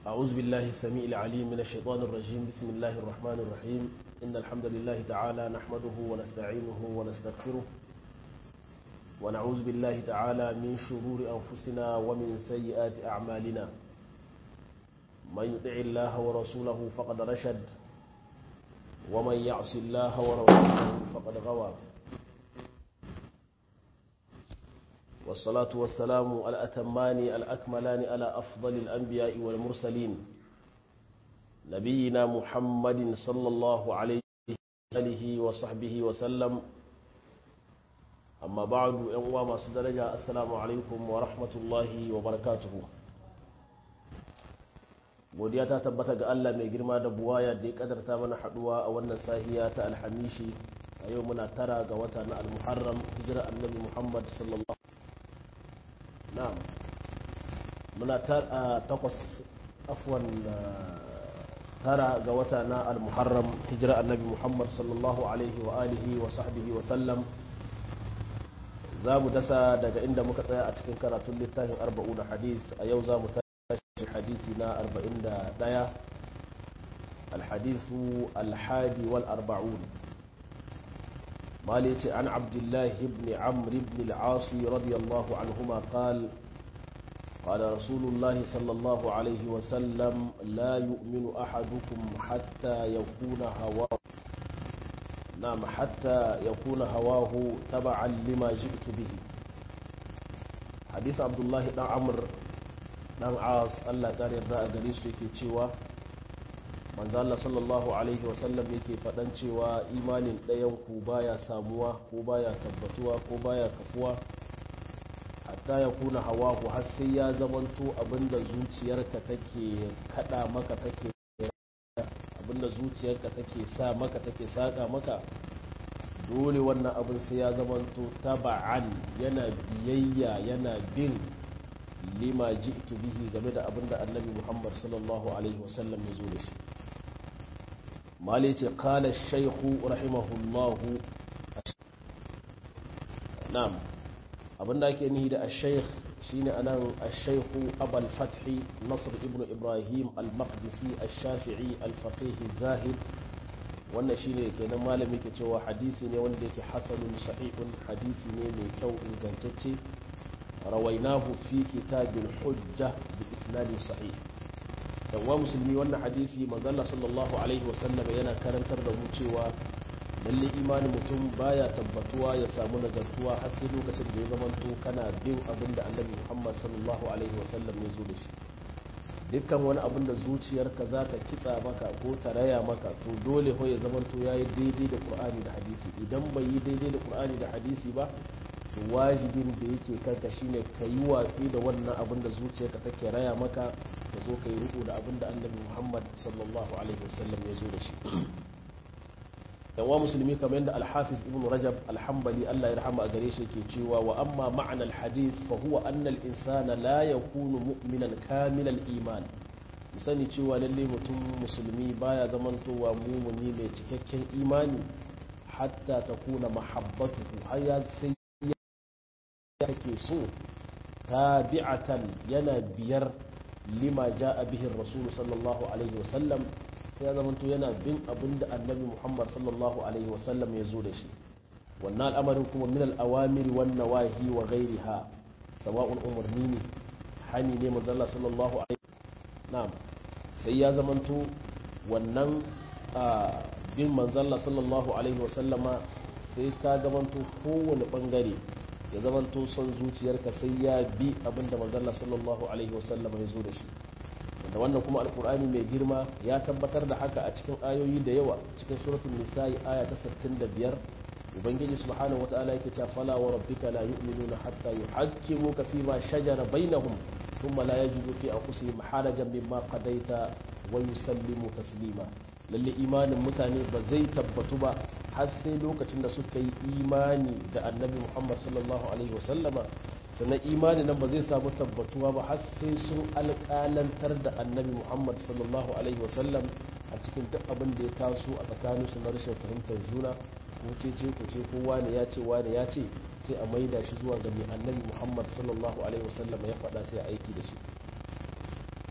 أعوذ بالله السميع العليم من الشيطان الرجيم بسم الله الرحمن الرحيم إن الحمد لله تعالى نحمده ونستعينه ونستغفره ونعوذ بالله تعالى من شرور أنفسنا ومن سيئات أعمالنا من يطع الله ورسوله فقد رشد ومن يعص الله ورسوله فقد غوى والصلاة والسلام الأتمان الأكملان على أفضل الأنبياء والمرسلين نبينا محمد صلى الله عليه وآله وصحبه وسلم أما بعد أنواع ما درجة السلام عليكم ورحمة الله وبركاته godiya ta tabbata ga Allah mai girma da buwaya da ya kadarta mana haduwa a wannan sahiya ta alhamishi a yau muna tara ga wata na almuharram hijira annabi muhammad sallallahu na'am muna takwas afwan tara ga wata na al-muharram hijira annabi muhammad sallallahu alaihi wa alihi wa sahbihi wa sallam za mu dasa daga inda muka tsaya a cikin karatun littafin arba'u da hadis a yau za mu tashi hadisi na arba'in da ɗaya alhadisu alhadi wal arba'un مالك عن عبد الله بن عمرو بن العاص رضي الله عنهما قال قال رسول الله صلى الله عليه وسلم لا يؤمن أحدكم حتى يكون هواه نعم حتى يكون هواه تبعا لما جئت به حديث عبد الله بن عمرو بن عاص الله قال يرضى قريش في تشيوه manzo Allah sallallahu alaihi wasallam yake faɗan cewa imanin ɗayan ku baya samuwa ko baya tabbatuwa ko baya kafuwa hatta ya kuna hawa ku har sai ya zamanto abinda zuciyarka take kada maka take abinda zuciyarka take sa maka take saka maka dole wannan abin sai ya zamanto taba'an yana biyayya yana bin lima ji'tu bihi game da abinda annabi Muhammad sallallahu alaihi wasallam ya zo da shi مالك قال الشيخ رحمه الله نعم abin da ake nihi da al-shaykh shine anan al-shaykh abul fathi nasr ibn ibrahim al-maqdisi al-shafi'i al-faqih zahid wannan shine kenan malami ke cewa hadisi ne wanda yake hasanun sahihun hadisi ne mai kyau ingantacce rawainahu fi kitabil hujja bi isnadin sahih wa musulmi wannan hadisi manzalla sallallahu alaihi wasallam yana karantar da mu cewa lalle imanin mutum baya tabbatuwa ya samu nagartuwa har sai lokacin da ya zamanto kana bin abin da annabi muhammad sallallahu alaihi wasallam ya zo da shi dukkan wani abin da zuciyarka za ta kitsa maka ko ta raya maka to dole ho ya zamanto ya yi daidai da qur'ani da hadisi idan bai yi daidai da qur'ani da hadisi ba to wajibin da yake kanka shine ka yi watsi da wannan abin da zuciyarka take raya maka ka zo ka yi riko da abin da annabi muhammad sallallahu alaihi wasallam ya zo da shi yawa musulmi kamar yadda alhafiz ibn rajab alhambali allah ya rahama a gare shi ke cewa wa amma ma'anar hadith fa huwa anna al-insana la yakunu mu'minan kamil al-iman mu sani cewa lalle mutum musulmi baya zamantowa mumuni mai cikakken imani hatta takuna mahabbatuhu har ya sai yake so tabi'atan yana biyar lima ja'a bihi rasulu sallallahu alaihi wasallam sai ya zamanto yana bin abin da annabi muhammad sallallahu alaihi wasallam ya zo da shi wannan al'amarin kuma min al'awamiri wan nawahi wa ghairiha sawa'un umarni ne hani ne manzalla sallallahu alaihi na'am sai ya zamanto wannan bin manzalla sallallahu alaihi wasallama sai ka zamanto kowane bangare ya zamanto son zuciyarka sai ya bi abinda manzalla sallallahu alaihi wasallam ya zo da shi wanda wannan kuma alkur'ani mai girma ya tabbatar da haka a cikin ayoyi da yawa cikin suratul nisa'i aya ta 65 ubangiji subhanahu wata'ala yake cewa fala wa rabbika la yu'minuna hatta yuhaqqimuka fi ma shajara bainahum thumma la yajidu fi anfusihim harajan mimma qadaita wa yusallimu taslima lalle imanin mutane ba zai tabbatu ba har sai lokacin da suka yi imani da annabi muhammad sallallahu alaihi wasallama sannan imani nan ba zai samu tabbatuwa ba har sai sun alƙalantar da annabi muhammad sallallahu alaihi wasallam a cikin duk abin da ya taso a tsakaninsu na rashin fahimtar juna ko ce ce ko ce ko wane ya ce wane ya ce sai a maida shi zuwa ga mai annabi muhammad sallallahu alaihi wasallam ya faɗa sai a aiki da shi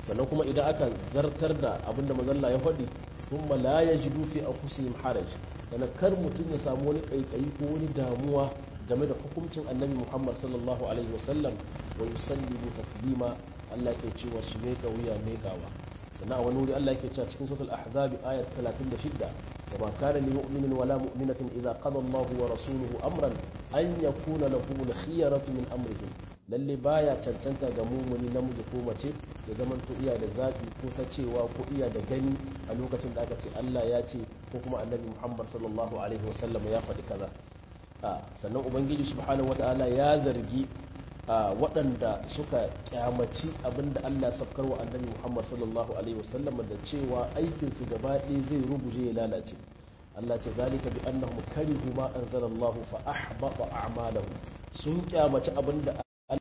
sannan kuma idan aka zartar da abinda mazalla ya faɗi thumma la yajidu fi anfusihim haraj sannan kar mutum ya samu wani kaikayi ko wani damuwa game da hukuncin annabi muhammad sallallahu alaihi wasallam wa yusallimu taslima Allah ke cewa su meka wuya mekawa sannan a wani wuri Allah ke cewa cikin suratul ahzab ayat 36 wa ma kana lil mu'minin wala mu'minatin idza qada Allahu wa rasuluhu amran an yakuna lahum al-khiyaratu min amrihim lalle baya cancanta ga mumuni namiji ko mace ya zaman to iya da zaɓi ko ta cewa ko iya da gani a lokacin da aka ce Allah ya ce ko kuma annabi Muhammad sallallahu alaihi wasallam ya faɗi kaza sannan ubangiji subhanahu wata'ala ya zargi waɗanda suka kyamaci abinda Allah sabkar wa annabi Muhammad sallallahu alaihi wasallam da cewa aikin su gaba ɗaya zai rubuje ya lalace Allah ce zalika bi annahum karihu ma anzalallahu fa ahbata a'malahum sun kyamaci abinda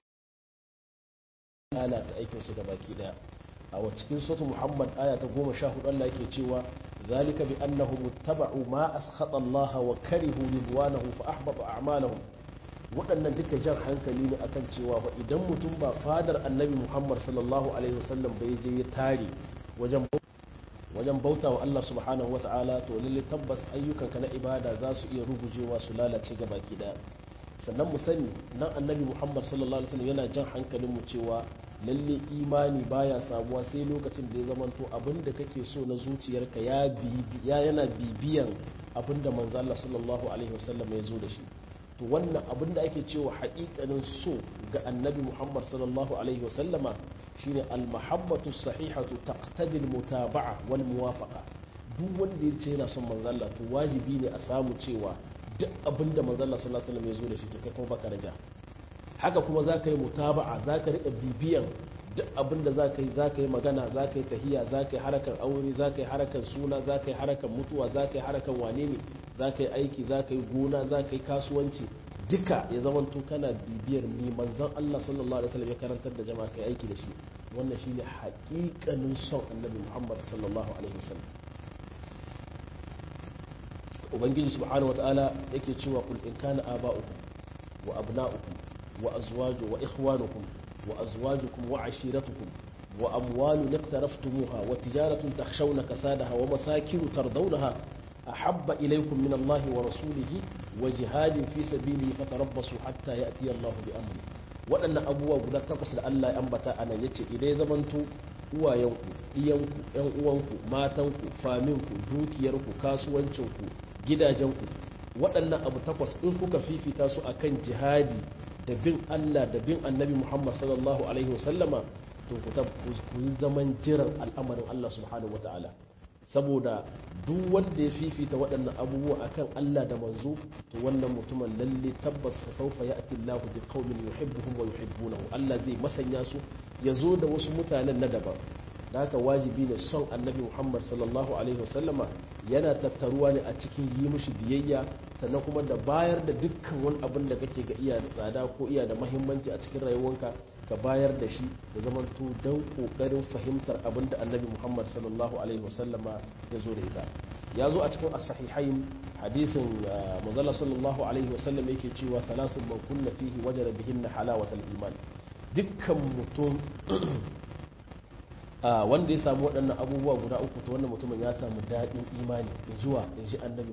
lalata aikin su gabaki daya a wa cikin sura Muhammad aya ta 14 Allah yake cewa zalika bi annahum ittaba'u ma askhata Allah wa karihu ridwanahu fa ahbata a'malahum waɗannan duka jan hankali ne akan cewa fa idan mutum ba fadar annabi Muhammad sallallahu alaihi wasallam bai je ya tare wajen wajen bauta wa Allah subhanahu wa ta'ala to lalle tabbas ayyukanka na ibada za su iya rugujewa su lalace gabaki daya sannan mu sani nan annabi muhammad sallallahu alaihi wasallam yana jan hankalin mu cewa lalle imani baya samuwa sai lokacin da ya zamanto abinda kake so na zuciyarka ya ya yana bibiyan abinda manzo Allah sallallahu alaihi wasallam ya zo da shi to wannan abinda ake cewa haƙiƙanin so ga annabi muhammad sallallahu alaihi wasallama shine al-mahabbatu sahihatu taqtadi al-mutaba'a wal muwafaqa duk wanda ya ce yana son manzo Allah to wajibi ne a samu cewa duk abin da manzon sallallahu alaihi wasallam ya zo da shi to kai kuma baka raja haka kuma za ka yi mutaba'a za ka riƙa bibiyan duk abin da za ka yi za ka yi magana za ka yi tahiya za ka yi harakan aure za ka yi harakan suna za ka yi harakan mutuwa za ka yi harakan wane ne za ka yi aiki za ka yi gona za ka yi kasuwanci duka ya zama to kana bibiyar ni manzon Allah sallallahu alaihi wasallam ya karantar da jama'a kai aiki da shi wannan shine haƙiƙanin son annabi Muhammad sallallahu alaihi wasallam ubangiji subhanahu wataala yake cewa kul in kana aba'ukum wa abna'ukum wa azwaju wa ikhwanukum wa azwajukum wa ashiratukum wa amwalun iqtaraftumuha wa tijaratun takhshawna kasadaha wa masakin tardawnaha ahabba ilaykum min Allah wa rasulihi wa jihadin fi sabilihi fatarabbasu hatta ya'ti Allah bi amri waɗannan abubuwa guda takwas da Allah ya ambata anan yace idan ya zamanto uwayenku iyanku yan uwanku matanku faminku dukiyarku kasuwancinku gidajenku waɗannan abu takwas in kuka fifita su akan jihadi da bin Allah da bin annabi Muhammad sallallahu alaihi wasallama to ku yi zaman jiran al'amarin Allah subhanahu wata'ala saboda duk wanda ya fifita waɗannan abubuwa akan Allah da manzo to wannan mutumin lalle tabbas fa sawfa ya'ti Allah bi qaumin yuhibbuhum wa yuhibbunahu Allah zai masanya su ya zo da wasu mutanen na daban da haka wajibi ne son annabi muhammad sallallahu alaihi wasallama yana tattaruwa ne a cikin yi mushi biyayya sannan kuma da bayar da dukkan wani abin da kake ga iya da tsada ko iya da mahimmanci a cikin rayuwanka ka bayar da shi da zaman to don kokarin fahimtar abin da annabi muhammad sallallahu alaihi wasallama ya zo da ita ya zo a cikin as-sahihain hadisin manzala sallallahu alaihi wasallam yake cewa thalathun man kunna fihi wajada bihinna halawatal iman dukkan mutum wanda ya samu waɗannan abubuwa guda uku to wannan mutumin ya samu daɗin imani in zuwa in ji annabi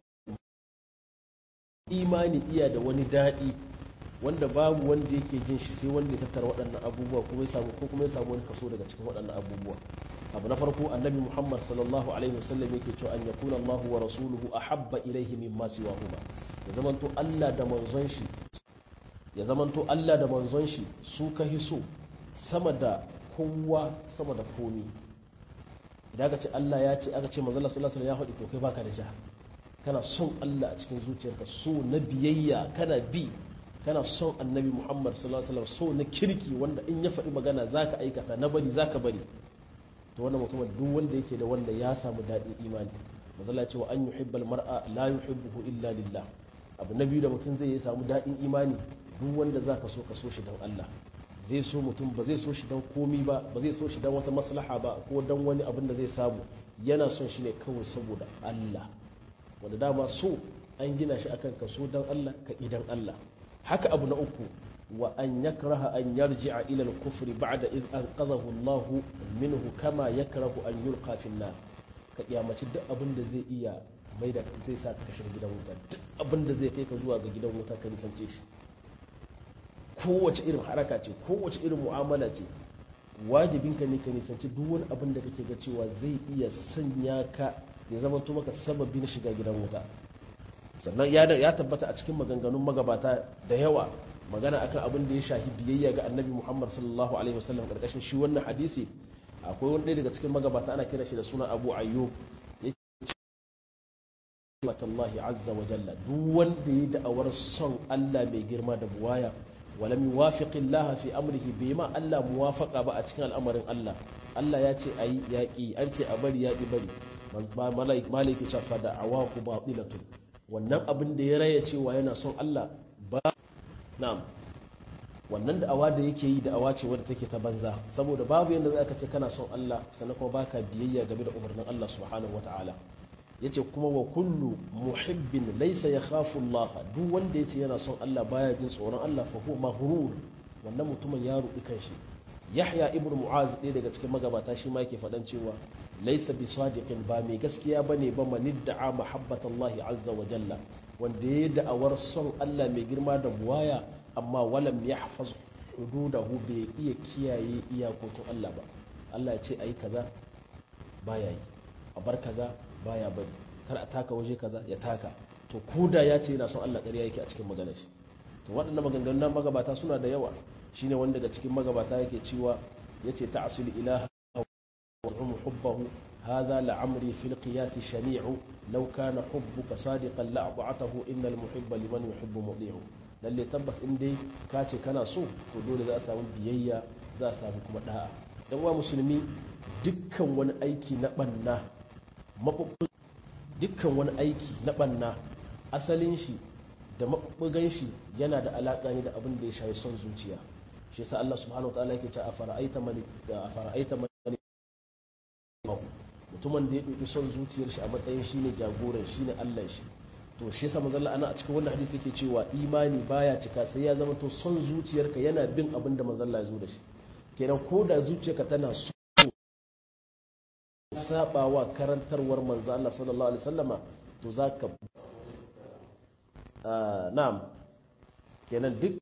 imani iya da wani daɗi wanda babu wanda yake jin shi sai wanda ya tattara waɗannan abubuwa kuma ya samu ko kuma ya samu wani kaso daga cikin waɗannan abubuwa abu na farko annabi muhammad sallallahu alaihi wasallam yake cewa an yakuna allah wa rasuluhu ahabba ilaihi mimma siwahuma ya zamanto allah da manzon shi ya zamanto allah da manzon shi su ka so sama da kowa sama da komi idan aka ce Allah ya ce aka ce manzala sallallahu alaihi ya faɗi to kai baka da ja kana son Allah a cikin zuciyarka so na biyayya kana bi kana son annabi Muhammad sallallahu alaihi wasallam so na kirki wanda in ya faɗi magana zaka aikata na bari zaka bari to wannan mutumin duk wanda yake da wanda ya samu daɗin imani manzala ce wa an yuhibbal mar'a la yuhibbuhu illa lillah abu na biyu da mutum zai samu daɗin imani duk wanda zaka so ka so shi don Allah zai so mutum ba zai so shi don komi ba ba zai so shi don wata maslaha ba ko don wani abin da zai samu yana son shi ne kawai saboda Allah wanda dama so an gina shi akan ka so don Allah ka idan Allah haka abu na uku wa an yakraha an yarji'a ila al-kufri ba'da id anqadhahu Allah minhu kama yakrahu an yulqa fi an-nar ka kiyamaci duk abin da zai iya mai da zai sa ka shiga gidan wuta duk abin da zai kai ka zuwa ga gidan wuta ka nisance shi kowace irin haraka ce kowace irin mu'amala ce wajibinka ne ka nisanci duk wani abin da kake ga cewa zai iya sanya ka ya zama to maka sababi na shiga gidan wuta sannan ya tabbata a cikin maganganun magabata da yawa magana akan abin da ya shahi biyayya ga annabi muhammad sallallahu alaihi wasallam karkashin shi wannan hadisi akwai wani ɗaya daga cikin magabata ana kira shi da suna abu ayyub ya ce Allah azza wa jalla duk wanda ya da'awar son Allah mai girma da buwaya wala yuwafiqi Allah fi amrihi bai ma Allah muwafaqa ba a cikin al'amarin Allah Allah ya ce ayi yaki an ce a bari yaki bari malaik maliki ce fa da'awahu batilatun wannan abin da ya raya cewa yana son Allah ba na'am wannan da'awa da yake yi da'awa ce wadda take ta banza saboda babu yanda za ka ce kana son Allah sannan kuma baka biyayya game da umarnin Allah subhanahu wataala yace kuma wa kullu muhibbin laysa yakhafu Allah duk wanda yace yana son Allah baya jin tsoron Allah fa huwa maghrur wannan mutumin ya rubi kanshi Yahya ibn Mu'az ɗaya daga cikin magabata shi ma yake faɗan cewa laysa bi sadiqin ba mai gaskiya bane ba man da'a mahabbatallahi azza wa jalla wanda ya da'awar son Allah mai girma da buwaya amma walam yahfaz hududahu bai iya kiyaye iyakokin Allah ba Allah ya ce ayi kaza baya yi a bar kaza baya bari kar a taka waje kaza ya taka to koda ya ce yana son Allah ƙarya yake a cikin maganar shi to waɗannan maganganun nan magabata suna da yawa shine wanda daga cikin magabata yake cewa yace ta'sil ilaha wa hubbahu هذا لعمري في القياس شنيع لو كان حبك صادقا لأطعته إن المحب لمن يحب مطيع lalle tabbas in dai ka ce kana so to dole za a samu biyayya za a samu kuma da'a dan wa musulmi dukkan wani aiki na banna dukkan wani aiki na banna asalin shi da mabubbugan shi yana da alaka ne da abin da ya shafi son zuciya shi yasa Allah subhanahu wataala yake cewa afara'aita man da afara'aita man mutumin da ya ɗauki son zuciyar shi a matsayin shi ne jagoran shi ne Allah shi to shi yasa manzo ana a cikin wannan hadisi yake cewa imani baya cika sai ya zama to son zuciyarka yana bin abin da manzo Allah ya zo da shi kenan ko da zuciyarka tana so sabawa karantarwar manzo Allah sallallahu alaihi wasallama to zaka na'am kenan duk